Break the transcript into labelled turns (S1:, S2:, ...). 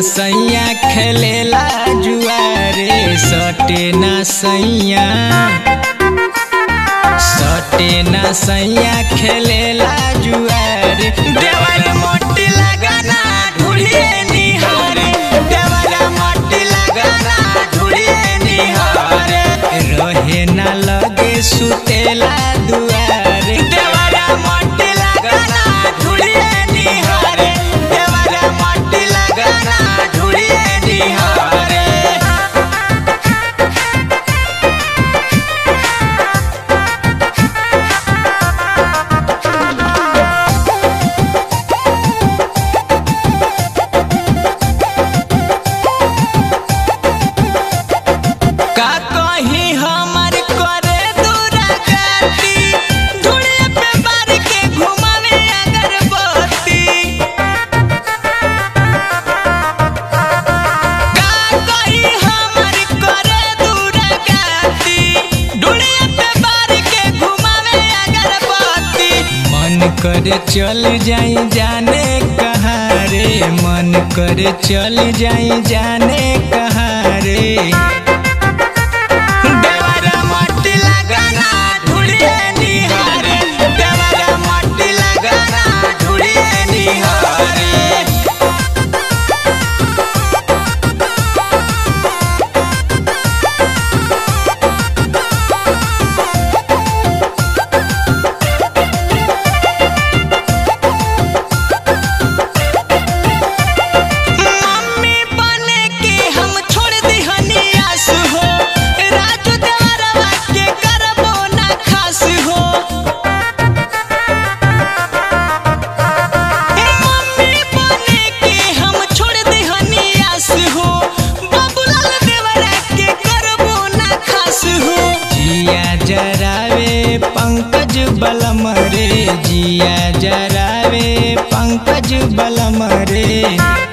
S1: सैया खेलेला जुआरे सटे ना सैया सटे ना सैया खेलेला जुआरे देवर मोटी लगाना ढूढ़िए निहारे देवर मोटी लगाना ढूढ़िए निहारे रहे ना लगे सुतेला दुआरे देवर मोटी लगाना ढूढ़िए निहारे देवर मोटी लगाना ढूढ़िए निहारे का कहीं हमर करे दुरागति धुड़े पे बार के घुमावे अगरबत्ती का कहीं हमर करे दुरागति धुड़े पे बार के घुमावे अगरबत्ती मन करे चल जाई जाने कहाँ रे मन करे चल जाई जाने कहाँ रे देवरा मट्टी लगाना ढूढ़िए निहारे देवरा मट्टी लगाना ढूढ़िए निहारे मम्मी बने के हम छोड़ दिहनी आस हो राजू देवरवा के करबो ना खास हो मम्मी बने के हम छोड़ दिहनी आस हो बाबूलाल देवरा के करबो ना खास हो जिया जरावे पंकज बलम रे जिया जरावे पंकज बलम रे